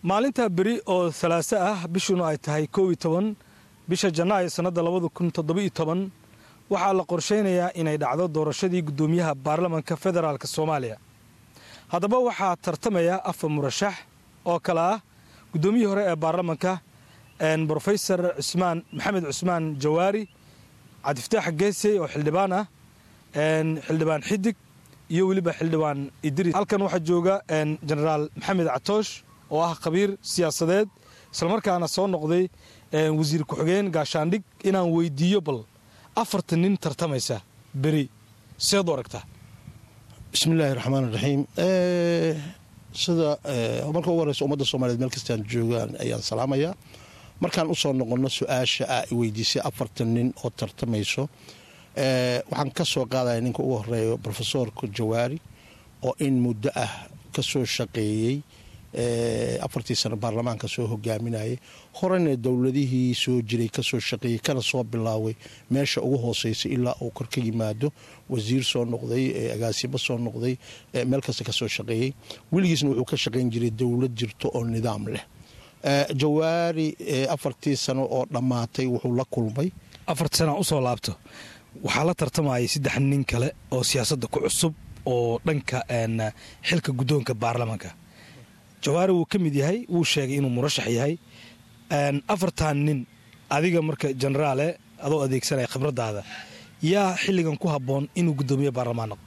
maalintaa beri oo salaaso ah bishuna ay tahay koow iyo toban bisha janaayo sannadda labada kun toddoba iyo toban waxaa la qorshaynayaa inay dhacdo doorashadii guddoomiyaha baarlamanka federaalk soomaaliya haddaba waxaa tartamaya afar murashax oo kale ah guddoomiyihii hore ee baarlamanka brofesor cusmaan maxamed cusmaan jawaari cabdifataax geesey oo xildhibaan ah xildhibaan xidig iyo weliba xildhibaan idris halkan waxaa jooga jenaraal maxamed catoosh oo ah khabiir siyaasadeed islamarkaana soo noqday wasiir ku-xigeen gaashaandhig inaan weydiiyo bal afartan nin tartamaysa beri seed u aragtaa bismi illaahi raxmaan iraxiim sida marka ugu horeysa ummadda soomaliyeed meel kastaan joogaan ayaan salaamayaa markaan usoo noqonno su-aasha a weydiisay afartan nin oo tartamayso waxaan ka soo qaadaya ninka ugu horeeyo rofesorka jawaari oo in muddo ah ka soo shaqeeyey afartii sano baarlamaanka soo hogaaminayay horena dowladihii soo jiray kasoo shaqeeyey kana soo bilaaway meesha ugu hooseysa ilaa uu kor ka yimaado wasiir soo noqday agaasimo soo noqday meel kasta kasoo shaqeeyey weligiisna wuxuu ka shaqeyn jiray dowlad jirto oo nidaam leh jawaari afartii sano oo dhammaatay wuxuu la kulmay afartii sana usoo laabto waxaa la tartamayay saddex nin kale oo siyaasadda ku cusub oo dhanka xilka guddoonka baarlamanka jawaari wuu ka mid yahay wuu sheegay inuu murashax yahay afartan nin adiga marka jenaraale adoo adeegsanaya khibradaada yaa xilligan ku habboon inuu guddoomiye baarlamaan noqdo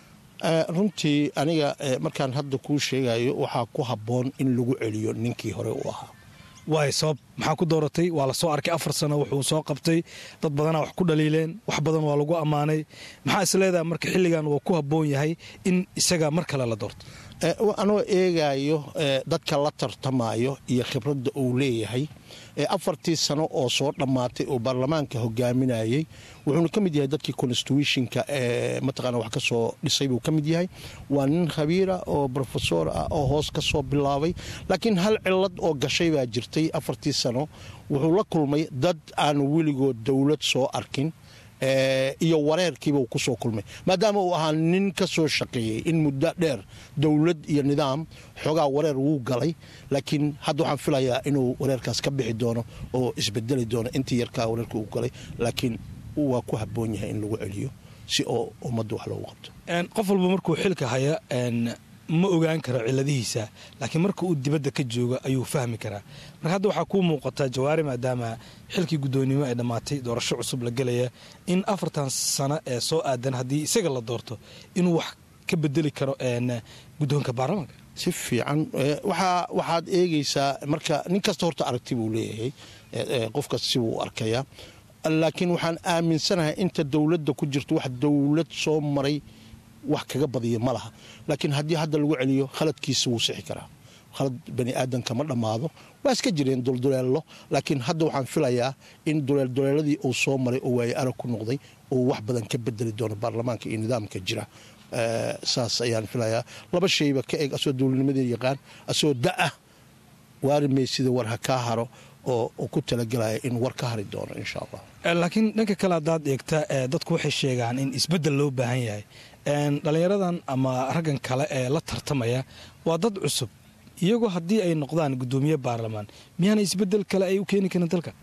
runtii aniga markaan hadda kuu sheegayo waxaa ku habboon in lagu celiyo ninkii hore u ahaa waay sabab maxaa ku dooratay waa la soo arkay afar sano wuxuu soo qabtay dad badanaa wax ku dhaliileen wax badan waa lagu ammaanay maxaa is leedahay marka xilligan waa ku habboon yahay in isaga mar kale la doorto anoo eegayo dadka la tartamayo iyo khibradda uu leeyahay afartii sano oo soo dhammaatay oo baarlamaanka hogaaminayay wuxuuna ka mid yahay dadkii constitutionka mataqana wax ka soo dhisay buu ka mid yahay waa nin khabiira oo rofesor ah oo hoos ka soo bilaabay laakiin hal cilad oo gashay baa jirtay afartii sano wuxuu la kulmay dad aan weligood dowlad soo arkin iyo wareerkiibuu kusoo kulmay maadaama uu ahaa nin ka soo shaqeeyey in muddo dheer dowlad iyo nidaam xoogaa wareer wuu galay laakiin hadda waxaan filayaa inuu wareerkaas ka bixi doono oo isbedeli doono intii yarkaa wareerka uu galay laakiin waa ku habboon yahay in lagu celiyo si oo ummadda wax loogu qabto qof walba markuu xilka haya ma ogaan karo ciladihiisa laakiin marka uu dibadda ka joogo ayuu fahmi karaa marka hadda waxaa kuu muuqataa jawaari maadaama xilkii guddoonnimo ay dhammaatay doorasho cusub la gelaya in afartan sano ee soo aadan haddii isaga la doorto inuu wax ka bedeli karo guddoonka baarlamaanka si fiican waxaad eegaysaa marka nin kasta horta aragti buu leeyahay qofkas sibuu arkayaa laakiin waxaan aaminsanahay inta dowladda ku jirto wax dowlad soo maray wax kaga badiya ma laha laakiin haddii hadda lagu celiyo khaladkiisa wuu sixi karaa khalad bani aadamka ma dhammaado waa iska jireen dulduleello laakiin hadda waxaan filayaa in duleelduleeladii uu soo maray oo waaye arag ku noqday uu wax badan ka bedeli doono baarlamaanka iyo nidaamka jira saas ayaan filayaa laba shayba ka eeg asoo dowladnimadii yaqaan asoo da-ah waarimay sida war ha kaa haro oo ku talagelaya in war ka hari doono insha allah laakiin dhanka kale haddaad eegta dadku waxay sheegaan in isbeddel loo baahan yahay dhallinyaradan ama raggan kale ee la tartamaya waa dad cusub iyagoo haddii ay noqdaan guddoomiye baarlamaan miyaana isbeddel kale ay u keeni karin dalka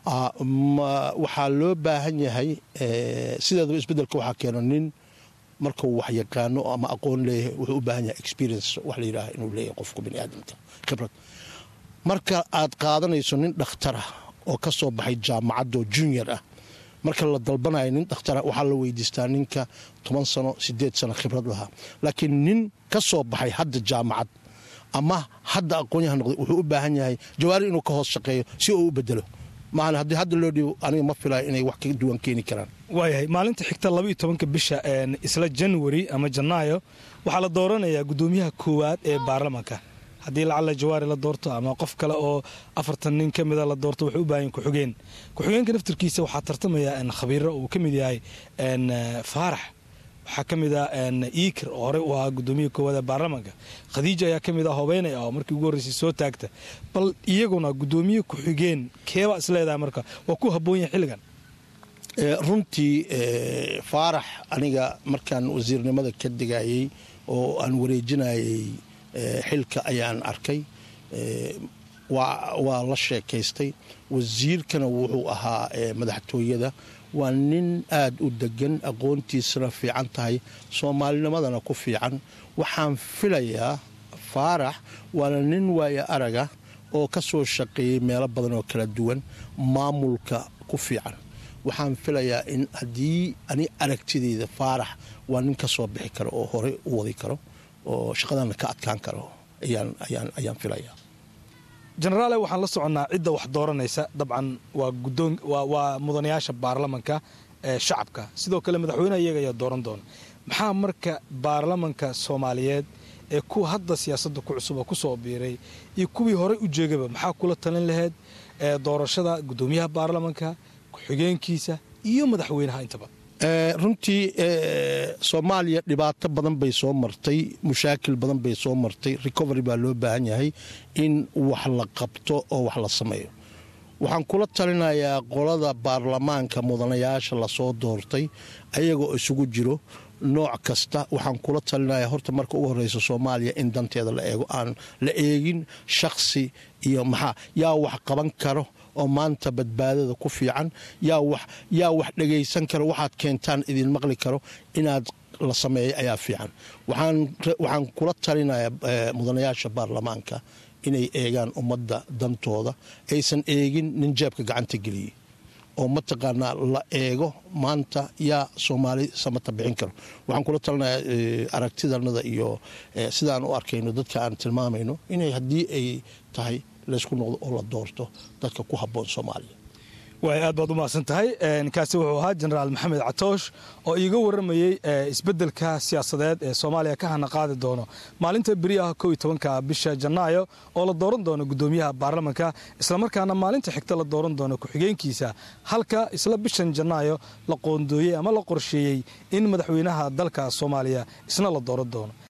waxaa loo baahan yahay sideedaba isbeddelka waxaa keeno nin markuu wax yaqaano ama aqoon leeyahay wuxuu u baahan yahay experience wax la yidhaaha inuu leeyahay qofka bani aadamka khibrad marka aad qaadanayso nin dhakhtarah oo ka soo baxay jaamacadoo junior ah marka la dalbanayo nin dhakhtara waxaa la weydiistaa ninka toban sano sideed sano khibrad lahaa laakiin nin ka soo baxay hadda jaamacad ama hadda aqoonyaha noqday wuxuu u baahan yahay jawaari inuu ka hoos shaqeeyo si uu u bedelo maahan haddii hadda loo dhiibo aniga ma filayo inay wax ka duwan keeni karaan waayahay maalinta xigta labaiyo tobanka bisha isla january ama janaayo waxaa la dooranayaa guddoomiyaha koowaad ee baarlamanka haddii lacalla jawaari la doorto ama qof kale oo afartan nin ka mida la doorto waxay u baahan ku-xigeen ku-xigeenka naftirkiisa waxaa tartamaya khabiiro uu ka mid yahay faarax waxaa ka mid ah iikir oo horey u ahaa guddoomiyaha koowaad ee baarlamaanka khadiija ayaa ka mid ah hobeynay ah oo markii ugu horreysay soo taagta bal iyaguna guddoomiye ku-xigeen keebaa isleedahay marka waa ku habboon yahay xilligan runtii faarax aniga markaan wasiirnimada ka degayey oo aan wareejinayay xilka ayaan arkay waa la sheekaystay wasiirkana wuxuu ahaa madaxtooyada waa nin aad u degan aqoontiisana fiican tahay soomaalinimadana ku fiican waxaan filayaa faarax waana nin waaya araga oo ka soo shaqeeyey meelo badan oo kala duwan maamulka ku fiican waxaan filayaa in haddii ani aragtideyda faarax waa nin ka soo bixi karo oo horey u wadi karo oo shaqadana ka adkaan karo ayaan filayaa jenaraale waxaan la soconnaa cidda wax dooranaysa dabcan waa mudanayaasha baarlamanka ee shacabka sidoo kale madaxweyneha iyaga ayaa dooran doona maxaa marka baarlamanka soomaaliyeed ee kuwa hadda siyaasadda ku cusuba ku soo biiray iyo kuwii horey u jeegaba maxaa kula talin laheyd doorashada gudoomiyaha baarlamanka ku-xigeenkiisa iyo madaxweynaha intaba runtii soomaaliya dhibaato badan bay soo martay mushaakil badan bay soo martay recovery baa loo baahan yahay in wax la qabto oo wax la sameeyo waxaan kula talinayaa qolada baarlamaanka mudanayaasha lasoo doortay ayagoo isugu jiro nooc kasta waxaan kula talinayaa horta marka ugu horeysa soomaaliya in danteeda la eego aan la eegin shakhsi iyo maxaa yaa wax qaban karo oo maanta badbaadada ku fiican yaa wax dhagaysan karo waxaad keentaan idin maqli karo inaad la sameeyo ayaa fiican waxaan kula talinayaa mudanayaasha baarlamaanka inay eegaan ummadda dantooda aysan eegin nin jeebka gacanta geliyey oo mataqaanaa la eego maanta yaa soomaali samata bixin karo waxaan kula talinayaa aragtidanada iyo sidaan u arkayno dadka aan tilmaamayno inay haddii ay tahay laysku noqdo oo la doorto dadka ku habboon soomaaliya waay aad baad u mahadsan tahay kaasi wuxuu ahaa jenaraal maxamed catoosh oo iiga waramayey isbeddelka siyaasadeed ee soomaaliya ka hana qaadi doono maalinta beri ah kow iyo tobanka bisha janaayo oo la dooran doono gudoomiyaha baarlamanka islamarkaana maalinta xigta la dooran doono ku-xigeenkiisa halka isla bishan janaayo la qoondooyey ama la qorsheeyey in madaxweynaha dalka soomaaliya isna la dooran doono